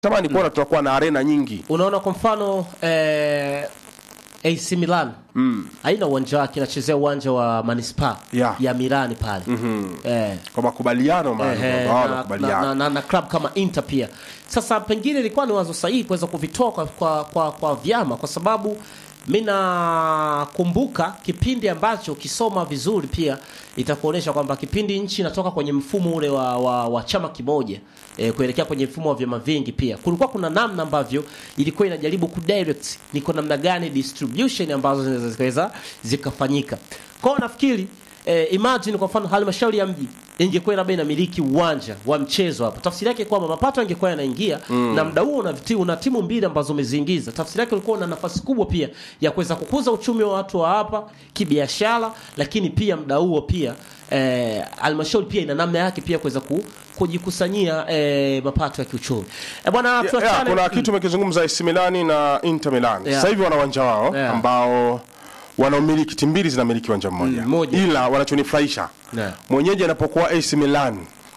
tamani kuona tunakuwa na arena nyingi unaona kwa mfano eh, AC Milan mm. haina uwanja wake inachezea uwanja wa manispaa Yeah. ya Milani pale mm-hmm. eh, kwa makubaliano maana Ehe, kwamba wao na, na, wamekubaliana. na, na, na club kama Inter pia. Sasa pengine ilikuwa ni wazo sahihi kuweza kuvitoa kwa, kwa, kwa, kwa vyama kwa sababu mi nakumbuka kipindi ambacho ukisoma vizuri pia itakuonyesha kwamba kipindi nchi inatoka kwenye mfumo ule wa, wa, wa chama kimoja e, kuelekea kwenye mfumo wa vyama vingi pia kulikuwa kuna namna ambavyo ilikuwa inajaribu kudirect ni kwa namna gani distribution ambazo zinaweza zikaweza zikafanyika kwao nafikiri eh, imagine kwa mfano halmashauri ya mji ingekuwa labda inamiliki uwanja wa mchezo hapa tafsiri yake kwamba mapato yangekuwa yanaingia mm. na mda huo una, viti- una timu mbili ambazo umeziingiza tafsiri yake ulikuwa una nafasi kubwa pia ya kuweza kukuza uchumi wa watu wa hapa kibiashara lakini pia mda huo pia eh, halmashauri pia ina namna yake pia kuweza ku, kujikusanyia eh, mapato ya kiuchumi eh, bwana Yeah, yeah, tuachane kuna kitu umekizungumza AC Milani na Inter Milan. Yeah. Sasa hivi wana uwanja wao Yeah. ambao wanaumiliki timu mbili zinamiliki uwanja mmoja. Mm, moja. Ila wanachonifurahisha Yeah. mwenyeji anapokuwa AC Milan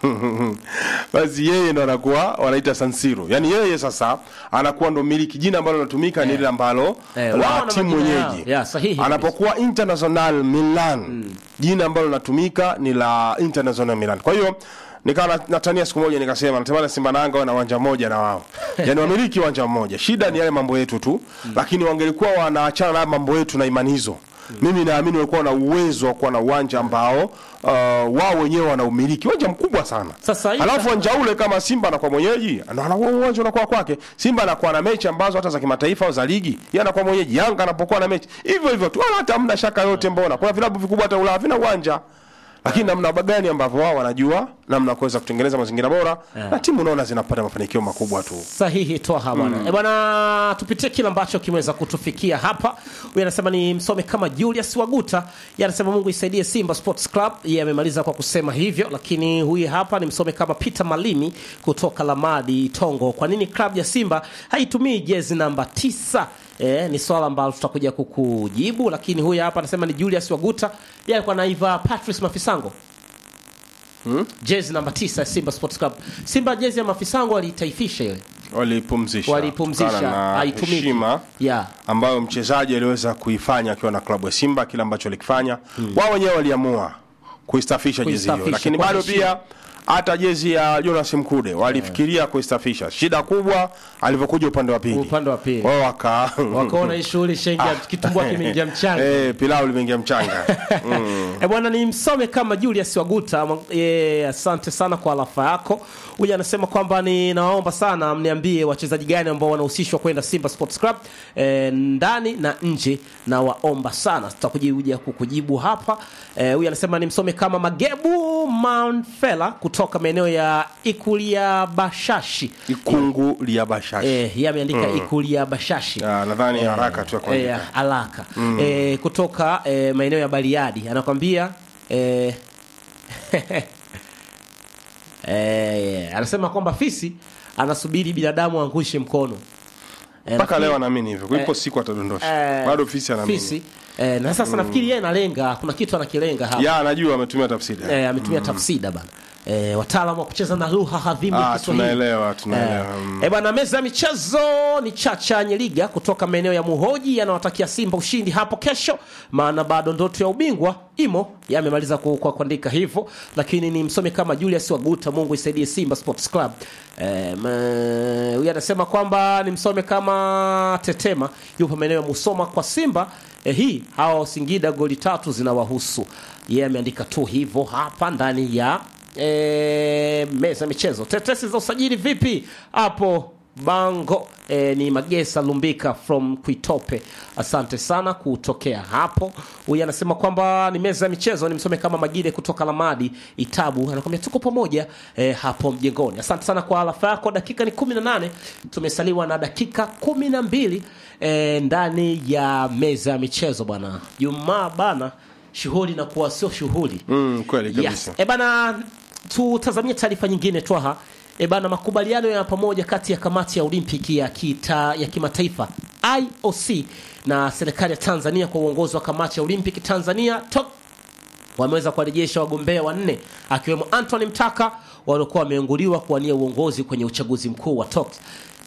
basi yeye ndo anakuwa wanaita San Siro. Yaani yeye sasa anakuwa ndo miliki jina ambalo linatumika ni ile ambalo Eh, wao la wana timu majina yao. mwenyeji. Yeah, sahihi Anapokuwa International Milan jina ambalo linatumika ni la International Milan. Kwa hiyo nikawa na- natania siku moja nikasema natamani Simba na Yanga wawe na uwanja mmoja na wao. Yaani wamiliki uwanja mmoja. Shida ni yale mambo yetu tu. Lakini wangelikuwa wanaachana na mambo yetu na imani hizo. Mimi naamini walikuwa na uwezo wa kuwa na uwanja ambao uh, wao wenyewe wana umiliki uwanja mkubwa sana. Sasa hii- Alafu uwanja ule kama Simba anakuwa mwenyeji, ndo anakuwa uwanja unakuwa kwake. Simba anakuwa na mechi ambazo hata za kimataifa au za ligi, yeye anakuwa mwenyeji. Yanga anapokuwa na mechi hivyo hivyo tu, wala hata hamna shaka yote. Mbona kuna vilabu vikubwa hata Ulaya vina uwanja, lakini namna gani ambavyo wao wanajua namna ya kuweza kutengeneza mazingira bora na timu unaona zinapata mafanikio makubwa tu. sahihi toa bwana mm. bwana tupitie kile ambacho kimeweza kutufikia hapa huyu anasema ni msome kama julius waguta yeye anasema mungu isaidie simba sports club yeye amemaliza kwa kusema hivyo lakini huyu hapa ni msome kama peter malimi kutoka lamadi tongo kwa nini klabu ya simba haitumii jezi namba tisa E, ni swala ambalo tutakuja kukujibu lakini huyu hapa anasema ni julius waguta yeye alikuwa naiva patrice mafisango jezi namba tisa ya simba sports club simba jezi ya mafisango waliitaifisha ile Walipumzisha, walipumzisha kutokana na haitumiki heshima yeah. ambayo mchezaji aliweza kuifanya akiwa na klabu ya Simba, kile ambacho alikifanya wao wenyewe waliamua kuistafisha jezi hiyo, Kuistafisha, lakini kwa bado heshima. pia hata jezi ya Jonas Mkude walifikiria kuistafisha. Shida kubwa alivyokuja upande wa pili, Upande wa pili. wao waka wakaona hii shughuli shengia kitumbua kimeingia mchanga eh, pilau limeingia mchanga E bwana ni msome kama Julius Waguta e, asante sana kwa alafa yako. Huyu anasema kwamba ninawaomba sana mniambie wachezaji gani ambao wanahusishwa kwenda Simba Sports Club e, ndani na nje, na waomba sana, tutakuja kukujibu hapa. E, huyu anasema ni msome kama Magebu Manfela kutoka maeneo ya Ikulia Bashashi. ikungu lia bashasha E, yeye ameandika Ikulia Bashashi. Ah, nadhani haraka tu ya Eh, kuandika alaka eh, kutoka eh, maeneo ya Bariadi anakwambia eh, eh, anasema kwamba fisi anasubiri binadamu angushe mkono Eh, mpaka nafikiri- leo anaamini hivyo, ipo eh, siku atadondosha, eh, bado fisi anaamini. fisi eh, na sasa nafikiri yeye analenga kuna kitu anakilenga hapa Ya anajua ametumia tafsiri eh, ametumia tafsida bana eh, wataalamu wa kucheza na lugha hadhimu ya Ah, Kiswahili tunaelewa tunaelewa. Mm. E bwana, meza ya michezo ni Chacha Nyeliga kutoka maeneo ya Muhoji anawatakia Simba ushindi hapo kesho, maana bado ndoto ya ubingwa imo. Yamemaliza ku- kwa kuandika hivyo, lakini ni msome kama Julius Waguta, Mungu isaidie Simba Sports Club. E, ma- huyu anasema kwamba ni msome kama Tetema, yupo maeneo ya Musoma kwa Simba. E, hii hawa Singida goli tatu zinawahusu. Yeye ameandika tu hivyo hapa ndani ya e, meza ya michezo. Tetesi za usajili vipi hapo Bango? E, ni Magesa Lumbika from Kuitope, asante sana kutokea hapo. Huyu anasema kwamba ni meza ya michezo, ni msome kama Magide kutoka Lamadi Itabu, anakwambia tuko pamoja e, hapo mjengoni. Asante sana kwa alafa yako. Dakika ni 18 tumesaliwa na dakika 12 e, ndani ya meza ya michezo bwana. Jumaa bana, shughuli inakuwa sio shughuli Mm, kweli kabisa. Yes. E bana, tutazamie taarifa nyingine twaha. E bana, makubaliano ya pamoja kati ya kamati ya Olimpiki ya, kita, ya kimataifa IOC na serikali ya Tanzania kwa uongozi wa kamati ya Olimpiki Tanzania TOC wameweza kuwarejesha wagombea wanne akiwemo Anthony Mtaka waliokuwa wameenguliwa kuwania uongozi kwenye uchaguzi mkuu wa TOC.